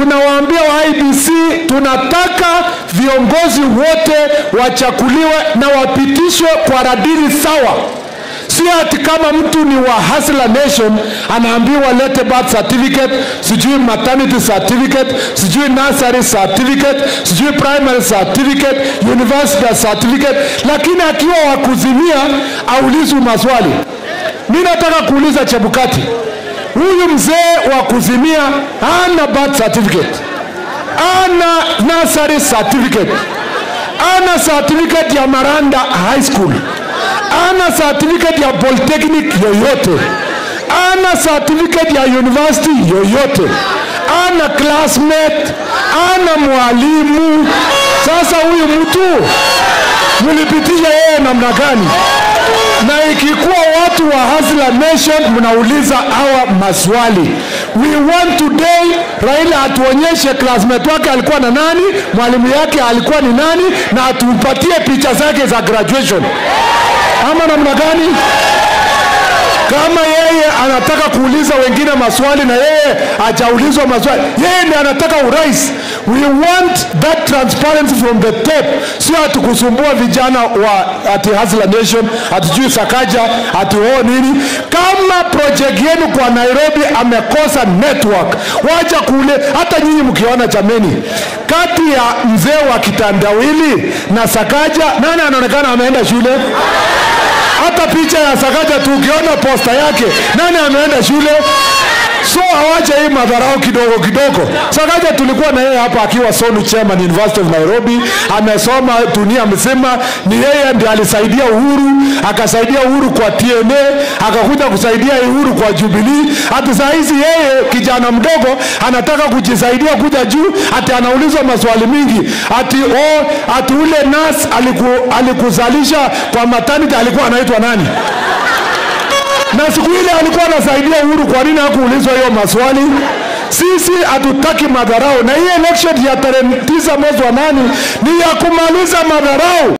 tunawaambia wa IBC tunataka viongozi wote wachakuliwe na wapitishwe kwa radiri sawa si ati kama mtu ni wa Hustler Nation anaambiwa lete birth certificate, sijui maternity certificate, sijui nursery certificate, sijui primary certificate, university certificate, lakini akiwa wa kuzimia aulizwi maswali. Mi nataka kuuliza Chebukati, huyu mzee wa kuzimia hana birth certificate, ana nursery certificate, ana certificate ya Maranda High School ana certificate ya polytechnic yoyote, ana certificate ya university yoyote, ana classmate, ana mwalimu. Sasa huyu mtu mlipitisha yeye namna gani? Na ikikuwa watu wa Hustler Nation mnauliza hawa maswali, we want today Raila atuonyeshe classmate wake alikuwa na nani, mwalimu yake alikuwa ni nani, na atupatie picha zake za graduation ama namna gani? Kama yeye anataka kuuliza wengine maswali na yeye hajaulizwa maswali, yeye ndiye anataka urais. We want that transparency from the top, sio atukusumbua vijana wa ati Hustler Nation, hatujui Sakaja, ati oo nini. Kama project yenu kwa Nairobi amekosa network, wacha kule. Hata nyinyi mkiona, jameni, kati ya mzee wa kitandawili na Sakaja, nani anaonekana ameenda shule? hata picha ya Sakaja tu ukiona posta yake, nani ameenda shule? So awache hii madharau kidogo kidogo. Sakaja tulikuwa na yeye hapa akiwa Sonu chairman University of Nairobi, amesoma dunia mzima. Ni yeye ndiye alisaidia Uhuru, akasaidia Uhuru kwa TNA, akakuja kusaidia Uhuru kwa Jubilee. Hata saa hizi yeye kijana mdogo anataka kujisaidia kuja juu, ati anaulizwa maswali mingi, ati oh, ati ule nas aliku, alikuzalisha kwa maternity alikuwa anaitwa nani? na siku ile alikuwa anasaidia Uhuru, kwa nini hakuulizwa hiyo maswali? Sisi hatutaki madharau, na hii election ya tarehe tisa mwezi wa nane ni ya kumaliza madharau.